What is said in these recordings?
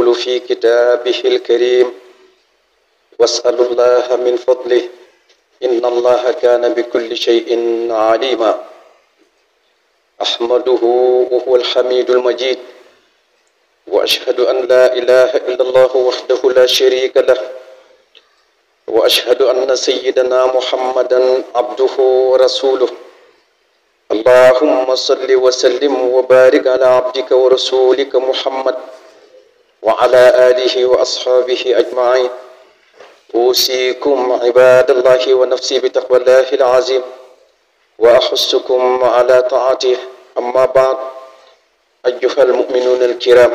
يقول في كتابه الكريم واسألوا الله من فضله إن الله كان بكل شيء عليما أحمده وهو الحميد المجيد وأشهد أن لا إله إلا الله وحده لا شريك له وأشهد أن سيدنا محمدا عبده ورسوله اللهم صل وسلم وبارك على عبدك ورسولك محمد وعلى آله وأصحابه أجمعين أوصيكم عباد الله ونفسي بتقوى الله العظيم وأحثكم على طاعته أما بعد أيها المؤمنون الكرام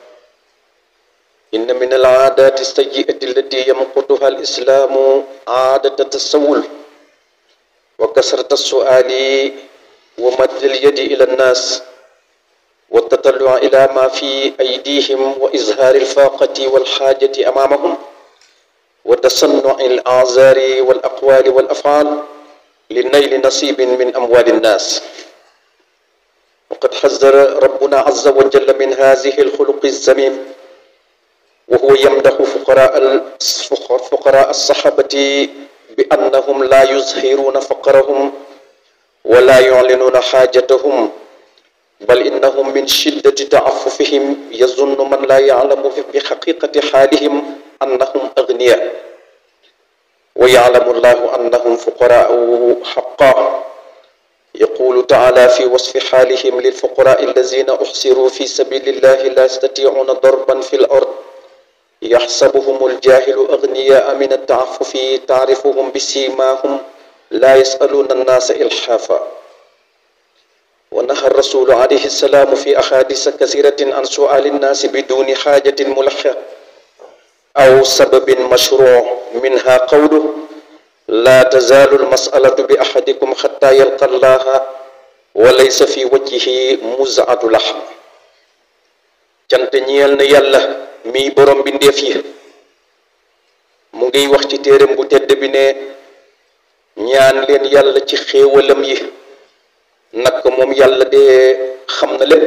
إن من العادات السيئة التي يمقتها الإسلام عادة التسول وكثرة السؤال ومد اليد إلى الناس والتطلع إلى ما في أيديهم وإظهار الفاقة والحاجة أمامهم وتصنع الأعذار والأقوال والأفعال لنيل نصيب من أموال الناس وقد حذر ربنا عز وجل من هذه الخلق الذميم وهو يمدح فقراء فقراء الصحابة بأنهم لا يظهرون فقرهم ولا يعلنون حاجتهم بل إنهم من شدة تعففهم يظن من لا يعلم بحقيقة حالهم أنهم أغنياء ويعلم الله أنهم فقراء حقا يقول تعالى في وصف حالهم للفقراء الذين أحصروا في سبيل الله لا يستطيعون ضربا في الأرض يحسبهم الجاهل أغنياء من التعفف تعرفهم بسيماهم لا يسألون الناس إلحافا ونهى الرسول عليه السلام في أحاديث كثيرة عن سؤال الناس بدون حاجة ملحة أو سبب مشروع منها قوله لا تزال المسألة بأحدكم حتى يلقى الله وليس في وجهه مزعة لحم cant ñeel na yàlla miy borom bi ndeef yi mu ngiy wax ci téeram bu tedd bi ne ñaan leen yàlla ci xéewalam yi nag moom yàlla de xam na lépp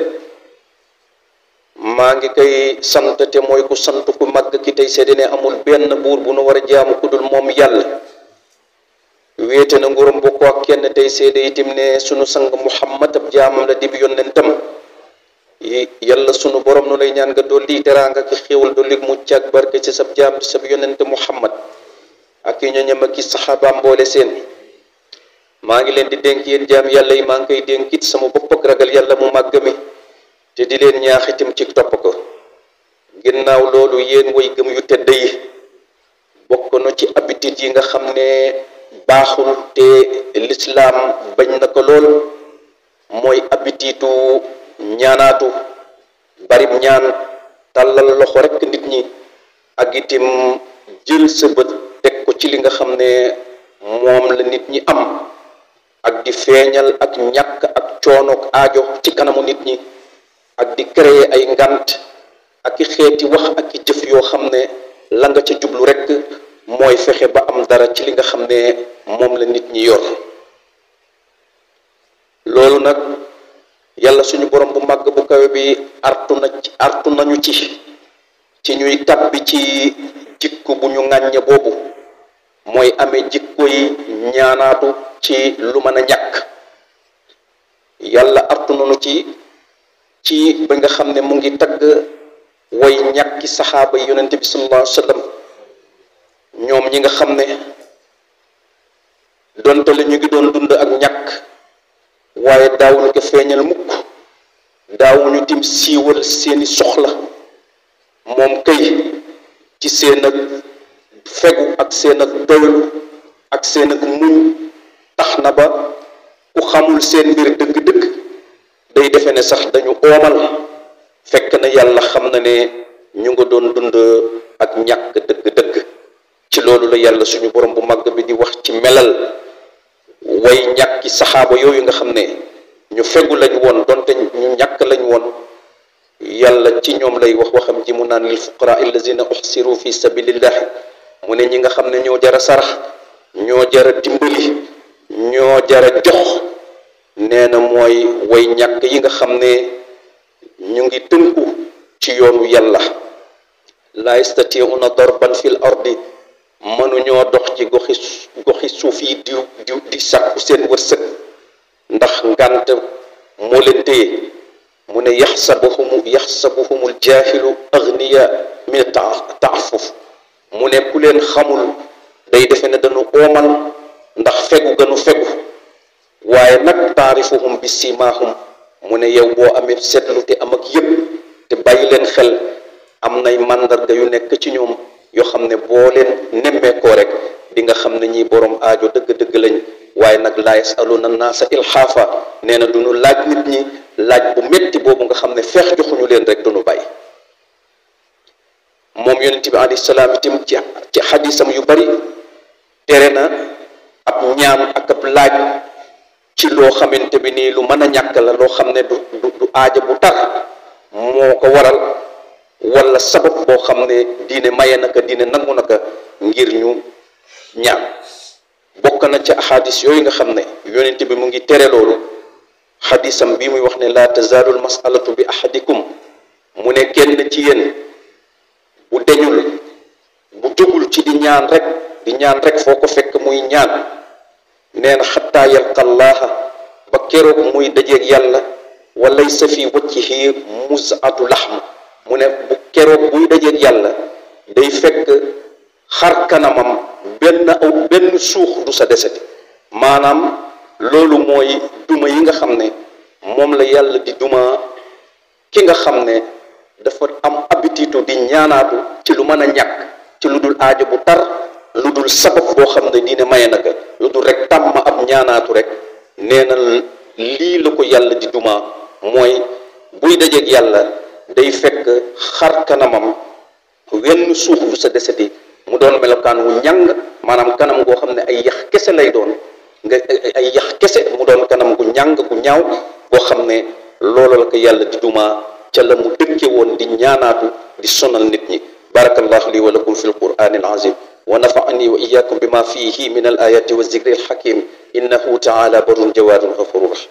maa ngi koy sant te mooy ku sant ku màgg ki tey seede ne amul benn buur bu nu war a jaamu ku dul moom yàlla wéete na nguuram bokk ak kenn tey seede itim ne sunu sang muhammad ab jaamam la dib yonentam yàlla sunu borom nu lay ñaan nga dolli teraanga ki xéewal dolli mucc ak barke ci sab jaam sab yonent muhammad ak i ñoñam ak i saxaabaam mboole seen maa ngi leen di dénk yéen jaam yàlla yi maa ngi koy dénkit sama bopp ak ragal yàlla mu màgg mi te di leen ñaax itam ci topp ko ginnaaw loolu yéen way gëm yu tedd yi bokk na ci habitude yi nga xam ne baaxul te lislaam bañ na ko lool mooy habitude ñaanaatu barib ñaan tàllal loxo rekk nit ñi ak itim jël sa bët teg ko ci li nga xam ne moom la nit ñi am ak di feeñal ak ñàkk ak coonook aajo ci kanamu nit ñi ak di créer ay ngant ak i xeeti wax ak i jëf yoo xam ne la nga ca jublu rekk mooy fexe ba am dara ci li nga xam ne moom la nit ñi yor loolu nag yàlla suñu borom bu màgg bu kawe bi artu na artu nañu ci ci ñuy tàbbi ci jikko bu ñu ŋàññe boobu mooy amee jikko yi ñaanaatu ci lu mën a ñàkk yàlla artu nañu ci ci ba nga xam ne mu ngi tagg way ñàkki saxaaba yi yonente bi sallallahu alayhi wa sallam ñoom ñi nga xam ne donte la ñu ngi doon dund ak ñàkk waaye daawuñu ko feeñal mukk daawuñu tim siiwal seeni soxla moom kay ci seen ak fegu ak seen ak doylu ak seen ak muñ tax na ba ku xamul seen mbir dëgg-dëgg day defe ne sax dañu oomal fekk na yàlla xam na ne ñu nga doon dund ak ñàkk dëgg-dëgg ci loolu la yàlla suñu borom bu màgg bi di wax ci melal way ñàkki saxaaba yooyu nga xam ne ñu fegu lañ woon donte ñu ñàkk lañ woon yàlla ci ñoom lay wax waxam ji mu naan lil fuqara allazina uxsiru fi sabilillah mu ne ñi nga xam ne ñoo jara sarax ñoo jara dimbali ñoo jara jox nee na mooy way ñàkk yi nga xam ne ñu ngi tënku ci yoonu yàlla laa yastatiuna darban fil ardi mënuñoo dox ci goxi goxi suuf yi di di di sàkku seen wërsëg ndax ngànt moo leen téye mu ne yaxsabuhum yaxsabuhumul jaahilu agniya min taafuf mu ne ku leen xamul day defe ne dañu oomal ndax fegu gënu fegu waaye nag taarifuhum bi simaahum mu ne yow boo amee seetlu te am ak yëpp te bàyyi leen xel am nay màndarga yu nekk ci ñoom yoo xam ne boo leen nemmeekoo rek di nga xam ne ñii borom aajo dëgg-dëgg lañ waaye nag laa yasaluna naasa ilxaafa nee na du ñu laaj nit ñi laaj bu métti boobu nga xam ne feex joxuñu leen rek du ñu bàyyi moom yonent bi alayhi salaam itam ci ci xadisam yu bari tere na ab ñaan ak ab laaj ci loo xamante bi nii lu mën a ñàkk la loo xam ne du du aaja bu tar moo ko waral wala sabab boo xam ne diine maye naka diine nangu naka ngir ñu ñaan bokk na ci ahadis yooyu nga xam ne yonent bi mu ngi tere loolu xadisam bi muy wax ne laa tazaalul masalatu bi ahadikum mu ne kenn ci yéen bu deñul bu jógul ci di ñaan rek di ñaan rek foo ko fekk muy ñaan nee na xataa yalqa llaha ba keroog muy dajeeg yàlla wa laysa fi wajhihi musatu laxm mu ne bu keroog buy dajeeg yàlla day fekk xar kanamam benn aw benn suux du sa deseti maanaam loolu mooy duma yi nga xam ne moom la yàlla di duma ki nga xam ne dafa am habitude di ñaanaatu ci lu mën a ñàkk ci lu dul aajo bu tar lu dul sabab boo xam ne diine maye naka lu dul rek tàmm ab ñaanaatu rek nee na lii la ko yàlla di duma mooy buy dajeeg yàlla day fekk xar kanamam wenn suuf du sa deseti mu doon melokaan wu ñàng maanaam kanam goo xam ne ay yax kese lay doon nga ay yax kese mu doon kanam gu ñàng gu ñaaw boo xam ne loolu la ko yàlla di duma ca la mu dëkke woon di ñaanaatu di sonal nit ñi barakallahu li wa lakum fi alqur'ani alazim wa nafa'ani wa iyyakum bima fihi min alayati wa zikri alhakim innahu ta'ala barun jawadun ghafurur rahim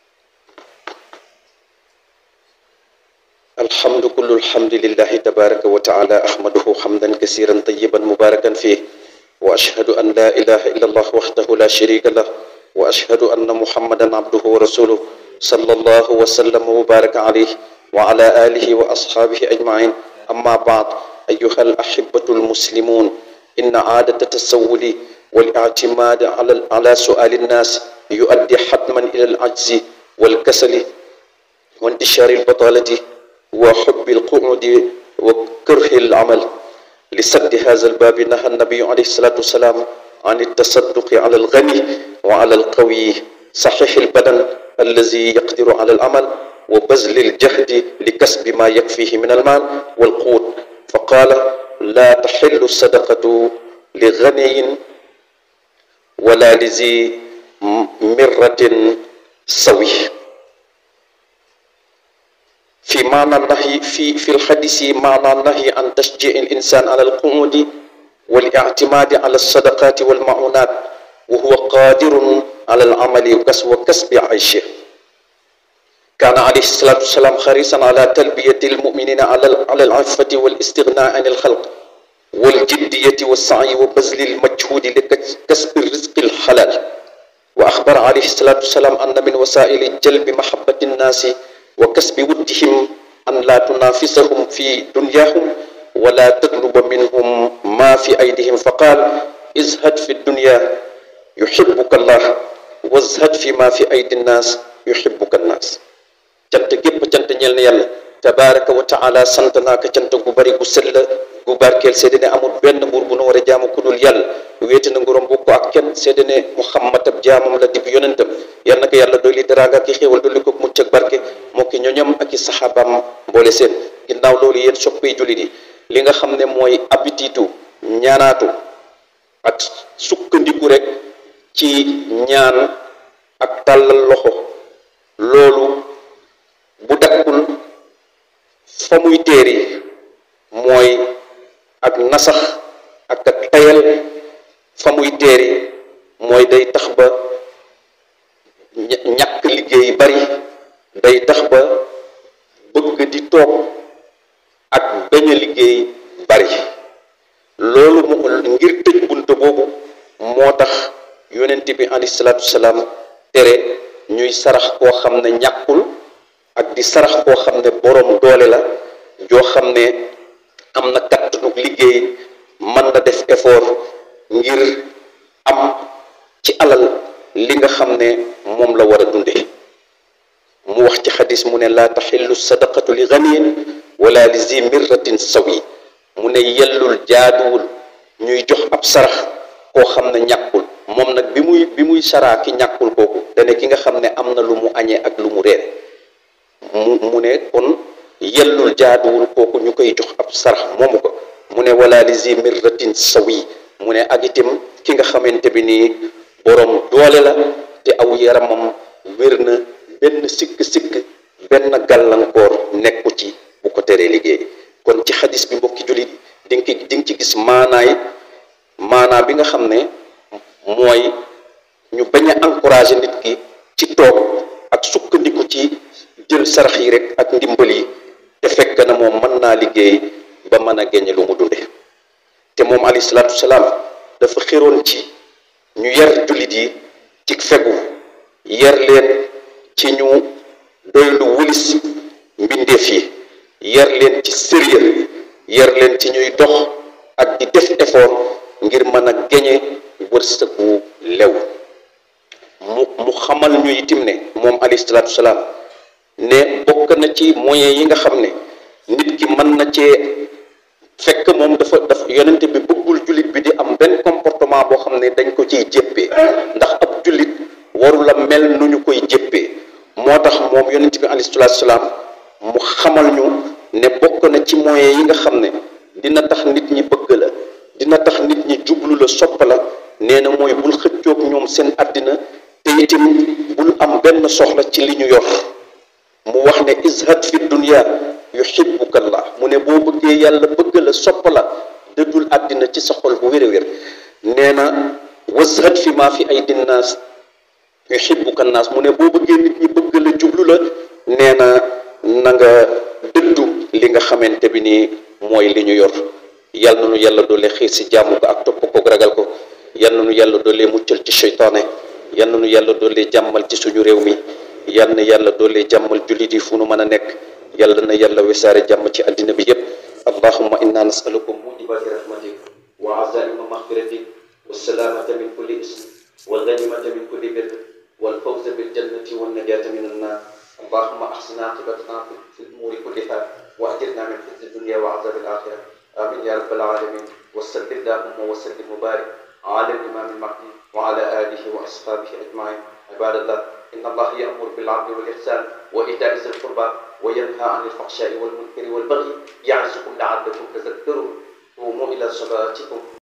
الحمد كل الحمد لله تبارك وتعالى أحمده حمدا كثيرا طيبا مباركا فيه وأشهد أن لا إله إلا الله وحده لا شريك له وأشهد أن محمدا عبده ورسوله صلى الله وسلم وبارك عليه وعلى آله وأصحابه أجمعين أما بعد أيها الأحبة المسلمون إن عادة التسول والاعتماد على على سؤال الناس يؤدي حتما إلى العجز والكسل وانتشار البطالة وحب القعود وكره العمل لسد هذا الباب نهى النبي عليه الصلاة والسلام عن التصدق على الغني وعلى القوي صحيح البدن الذي يقدر على العمل وبذل الجهد لكسب ما يكفيه من المال والقوت فقال لا تحل الصدقة لغني ولا لذي مرة سوي في معنى النهي في في الحديث معنى النهي عن تشجيع الإنسان على القعود والاعتماد على الصدقات والمعونات وهو قادر على العمل وكسب عيشه كان عليه الصلاة والسلام حريصا على تلبية المؤمنين على على العفة والاستغناء عن الخلق والجدية والسعي وبذل المجهود لكسب الرزق الحلال وأخبر عليه الصلاة والسلام أن من وسائل جلب محبة الناس وكسب ودهم أن لا تنافسهم في دنياهم ولا تطلب منهم ما في أيديهم فقال ازهد في الدنيا يحبك الله wazhad fi ma fi aydi nnaas yuhibbuka nnaas cant gépp cant ñel na yàlla tabaraka wa taala sant naa ko cant gu bari gu sell gu barkeel seede ne amul benn buur bu nu war a jaamu ku dul yàlla wéete na nguróom bokk ak kenn seede ne muhammad ab jaamam la dib yonentam yal na ko yàlla dolli teraanga ak i xéewal dolli ko mucc ak barke moo ki ñoñam ak i saxaabaam mboole seen ginnaaw loolu yéen soppee jullit yi li nga xam ne mooy abititu ñaanaatu ak sukkandiku rek ci ñaan ak tàllal loxo loolu bu dakkul fa muy téeri mooy ak nasax ak ak tayal fa muy téeri mooy day tax ba ñàkk liggéey bari day tax ba bëgg di toog ak bañ a liggéey bari loolu mu ngir tëj bunt boobu moo tax yonent bi alayhi salaatu salaam tere ñuy sarax koo xam ne ñàkkul ak di sarax koo xam ne boroom doole la joo xam ne am na kattanug liggéey mën na def effort ngir am ci alal li nga xam ne moom la war a dunde mu wax ci xadis mu ne laa taxillu sadaqatu li ganiyin wala li zi mirratin sawi mu ne yellul jaaduwul ñuy jox ab sarax koo xam ne ñàkkul moom nag bi muy bi muy saraa ki ñàkkul kooku dane ki nga xam ne am na lu mu añee ak lu mu reere mu mu ne kon yellul jaaduwul kooku ñu koy jox ab sarax moomu ko mu ne wala li zi mirratin sawi mu ne ak itam ki nga xamante bi nii boroom doole la te aw yaramam wér na benn sikk-sikk benn gàllankoor nekku ci bu ko teree liggéey kon ci xadis bi mbokki jullit di nga di nga ci gis maanaay maanaa bi nga xam ne mooy ñu bañ a encourager nit ki ci toog ak sukkandiku ci jël sarax yi rek ak ndimbal yi te fekk na moom mën naa liggéey ba mën a génne lu mu dunde te moom alayhi salaatu salaam dafa xiroon ci ñu yar jullit yi ci fegu yar leen ci ñu doylu wulis mbindeef yi yar leen ci sérieux yar leen ci ñuy dox ak di def effort ngir mën a geñe wërsëgu lew mu mu xamal ñu itim ne moom alayhi salaatu salaam ne bokk na ci moyens yi nga xam ne nit ki mën na cee fekk moom dafa dafa yonente bi bëggul jullit bi di am benn comportement boo xam ne dañ ko ciy jéppee ndax ab jullit warula mel nu ñu koy jéppee moo tax moom yonente bi alayhi salaatu salaam mu xamal ñu ne bokk na ci moyens yi nga xam ne dina tax nit ñi bëgg la dina tax nit ñi jublu la sopp la nee na mooy bul xëccoog ñoom seen àddina te itam bul am benn soxla ci li ñu yor mu wax ne izhad fi dunya yuhibbuka Allah mu ne boo bëggee yàlla bëgg la sopp la dëddul àddina ci sa xol bu wér a wér nee na wazhad fi maa fi ay dinnaas yuhibbuka naas mu ne boo bëggee nit ñi bëgg la jublu la nee na na nga dëddu li nga xamante bi nii mooy li ñu yor yal na nu yàlla doole xiir si jàmm ko ak topp ko ragal ko yal na nu yàlla doole muccal ci seytaane yal na nu yàlla doole jàmmal ci suñu réew mi yal na yàlla doole jàmmal jullit yi fu nu mën a nekk yàlla na yàlla wesaare jàmm ci àddina bi yépp allahumma inna nasalukum mujibati rahmatik wa azaima maghfiratik wa salaamata min kulli ism wal ganimata min kulli birr wal fawza bil jannati wan najata min annar اللهم احسن عاقبتنا في الامور كلها واجرنا من خزي الدنيا وعذاب الاخره امين يا رب العالمين وصل اللهم وسلم وبارك على الامام المهدي وعلى اله واصحابه اجمعين عباد الله ان الله يامر بالعدل والاحسان وايتاء ذي القربى وينهى عن الفحشاء والمنكر والبغي يعظكم لعلكم تذكرون قوموا الى صلاتكم